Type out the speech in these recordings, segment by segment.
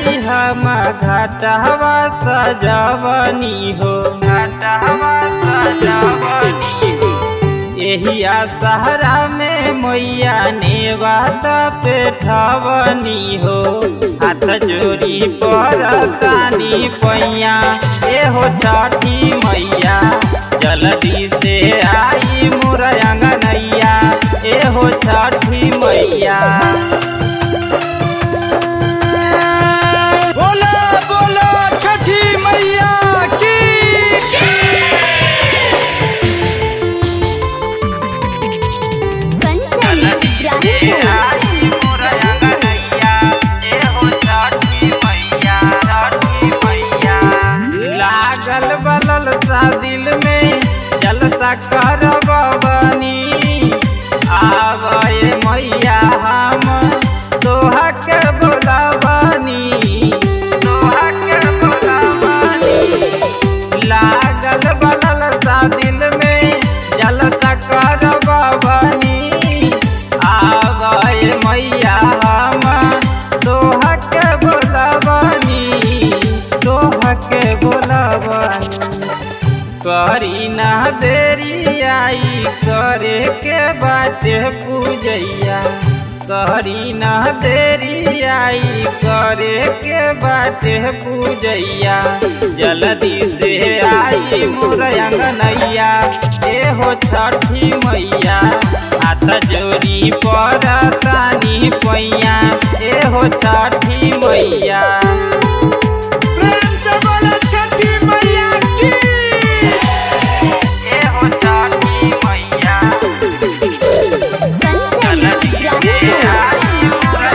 जाई हम घाटवा सजवनी हो घाटवा सजवनी हो एहिया सहरा में मैया नेवात पे ठवनी हो हाथ जोड़ी पर तानी पैया एहो छठी मैया जल्दी से आई मोर अंगनैया एहो छठी मैया बोलो बोलो छठी मैया की कंचन इब्राहिमपुर लागल बलल सा दिल में जलसा करब बनी आवे मैया हम तोहा के बोलबनी तोहा के बोलबनी लागल बलल सा दिल में जलसा करब बनी आवे मैया हम तोहा के बोलबनी तोहा के बोलबनी करी ना देरी आई करे के बाटे पूजैया करी ना देरी आई करे के बाटे पूजैया जल्दी से आई मोर अंगनैया एहो छठी मैया हाथ जोड़ी पर तानी पैया एहो छठी मैया प्रेम से बोलो छठी मैया की एहो छठी मैया कंचन इब्राहिमपुर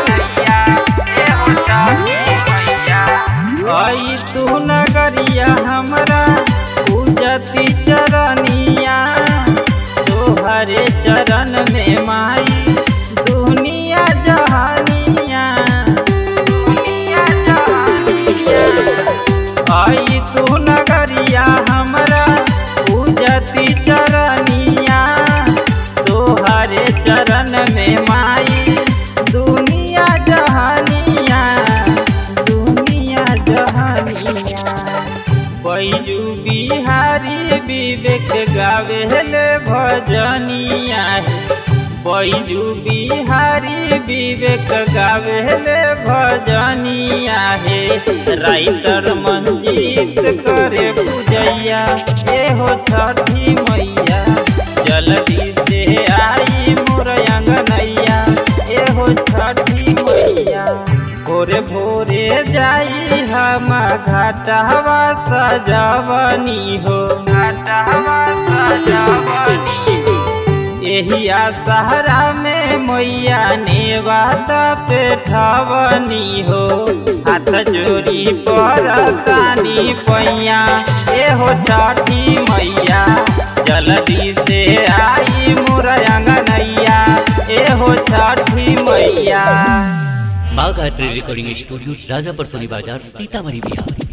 आई तू नगरिया हमरा पूजती चरनिया तोहरे चरण में माई दुनिया जहानिया दुनिया जहानिया आई तू नगरिया हमरा पूजती चरनिया तोहरे चरण में माई दुनिया जहानिया दुनिया जहानिया बैजू बिहारी विवेक गावेले भजनिया बैजू बिहारी विवेक गावेले भजनिया हे राइटर मंजीत करे पूजैया एहो छठी मैया जल्दी से आई मोर अंगनैया एहो छठी मैया भोरे भोरे जाई हम घाटवा सजवनी हो घाटवा सजवनी हो एहिया सहरा में मैया नेवात पे ठवनी हो हाथ जोड़ी पर तानी पैया एहो छठी मैया जल्दी से आई मोर अंगनैया एहो छठी मैया Bagh art recording studio Rajapar Soni बाजार सीतामढ़ी बिहार